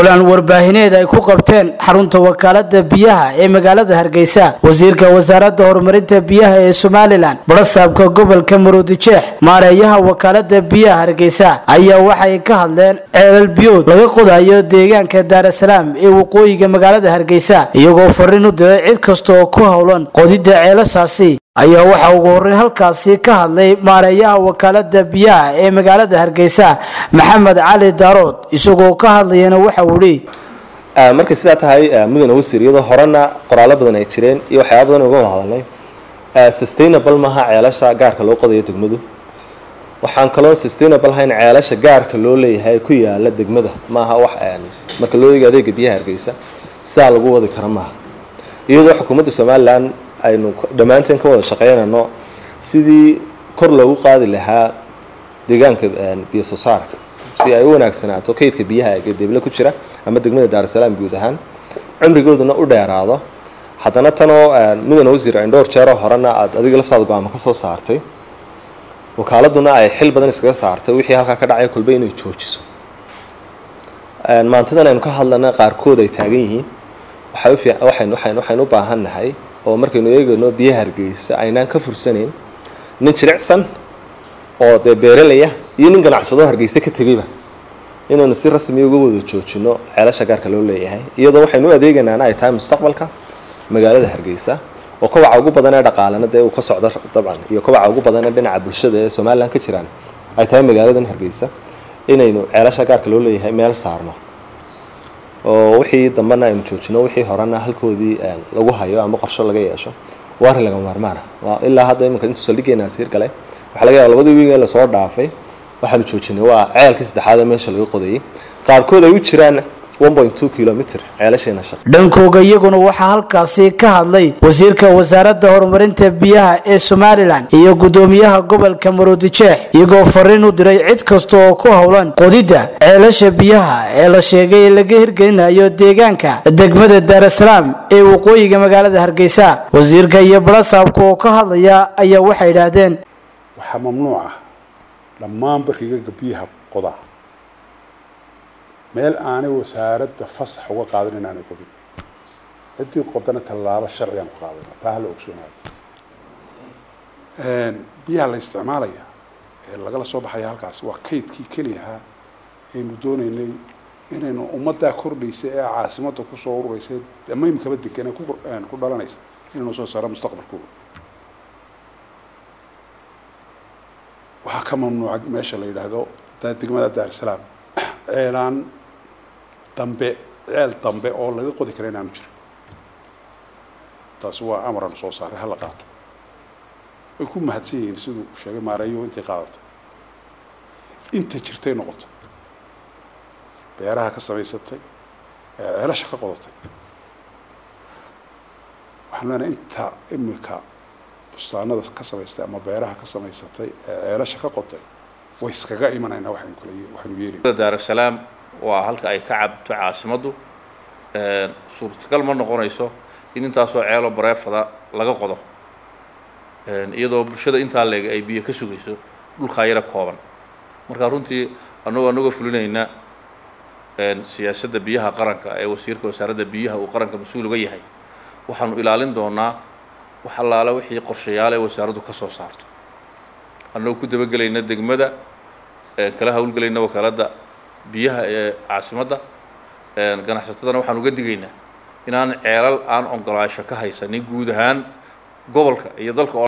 kulan warbaahineed ay ku qabteen xarunta wakaalada biyaha ee magaalada hargeysa wasiirka wasaaradda horumarinta biyaha ee somalilan barasaabka gobolka maroodijeex maareeyaha wakaalada biyaha hargeysa ayaa waxay ka hadleen ceelal biyood laga qodayo deegaanka daarasalaam ee waqooyiga magaalada hargeysa iyagoo fariin u diray cid kasta oo ku howlan qodidda ceelashaasi ayaa waxaa ugu horreyn halkaasi ka hadlay maareeyaha wakaalada biyaha ee magaalada hargeysa maxamed cali daarood isagoo ka hadlayana waxa uu ihi markay sidaa tahay mudane wasiir iyadoo horena qoraallo badan ay jireen iyo waxyaaba badan uga wada hadalnay sustainable maaha ceelasha gaarka loo qodayo degmadu waxaan kaloo sustainable hayn ceelasha gaarka loo leeyahay ku yaala degmada maaha wax marka loo eego adeega biyaha hargeysa sidaa lagu wadi karo maaha iyadoo xukuumadda somalilan aynu dhammaanteen ka wada shaqeynano sidii kor loogu qaadi lahaa deegaanka biyo soo saarka si ay u wanaagsanaato kaydka biyaha ee deeble ku jira ama degmada daarasalaam guud ahaan cumrigooduna u dheeraado haddana tanoo mudane wasiir ayn dhowr jeeroo horena aad adiga laftaada go-aamo ka soo saartay wakaaladuna ay xil badan iskaga saartay wixii halkaa ka dhacay kolba inay joojiso maantadan aynu ka hadlana qaarkood ay taagan yihiin waxaynu u baahan nahay oo markaynu eegayno biyaha hargeysa aynaan ka fursanayn nin jilicsan oo dee beeralaya iyo nin ganacsado hargeysa ka tegayba inaynu si rasmiya uga wada joojino ceelasha gaarka loo leeyahay iyadoo waxaynu u adeeganaana ay tahay mustaqbalka magaalada hargeysa oo kobaca ugu badan ee dhaqaalena dee uu ka socdo dabcan iyo kobaca ugu badan ee dhinaca bulshada ee somalilan ka jiraan ay tahay magaaladan hargeysa inaynu ceelasha gaarka loo leeyahay meel saarno oo wixii dambena aynu joojino wixii horena halkoodii lagu hayo ama qorsho laga yeesho waa arrin laga maarmaana waa ilaa hadda iminka intuu saldhigeenaas hirgalay waxaa laga yaaba labadii wiig ee lasoo dhaafay waxaanu joojinay waa ceelkii saddexaad ee meesha laga qodayay qaarkood ay u jiraan kilomitr ceelasheena shaq dhankooga iyaguna waxaa halkaasi ka hadlay wasiirka wasaaradda horumarinta biyaha ee somalilan iyo gudoomiyaha gobolka maroodijeex iyagoo fariin u diray cid kasta oo ku howlan qodidda ceelasha biyaha ee la sheegay laga hirgelinayo deegaanka degmada daarasalaam ee waqooyiga magaalada hargeysa wasiirka iyo barasaabka oo ka hadlaya ayaa waxay idhaahdeen waxaa mamnuuc ah dhammaanba rigaga biyaha qoda meel aanay wasaaradda fasax uga qaadan inaanay qodin ciddii qodana tallaabo sharcigaan ku qaadana taa hala ogsoonaado biyaha la isticmaalaya ee lagala soo baxaya halkaas waa kaydkii keliyahaa aynu doonaynay inaynu ummaddaa kordhaysa ee caasimadda kusoo ururaysa ama imikaba degan ku dhalanaysa inaynu soo saaro mustaqbalkooda waxaa ka mamnuuca meesha la yidhaahdo degmada daarsalaam ceelaan dambe ceel dambe oo laga qodi kara inaanu jirin taasi waa amaranu soo saaray hala qaato way ku mahadsan yihiin siduu sheegay maareeyo intay qaadatay inta jirtay noqotay beeraha ka samaysatay ceelasha ka qodatay waxaan leenahay inta imika bustaanada ka samaystay ama beeraha ka samaysatay ee ceelasha ka qotay way iskaga imanaynaa waxaynu kala waxaynu yeelina daarasalaam waa halka ay ka cabto caasimaddu suurtagal ma noqonayso in intaasoo ceelo bareefada laga qodo iyadoo bulshada intaa leeg ay biyo ka sugayso dhulkaa yara kooban marka runtii annagoo annagoo fulinayna siyaasadda biyaha qaranka ee wasiirka wasaaradda biyaha uu qaranka mas-uul uga yahay waxaanu ilaalin doonaa wax allaale wixii qorshayaal ee wasaaraddu ka soo saarto annagoo ku dabagelayna degmada kala hawlgelayna wakaaladda biyaha ee caasimadda ganacsatadana waxaan uga digaynaa inaan ceelal aan ogolaasho ka haysanin guud ahaan gobolka iyo dalka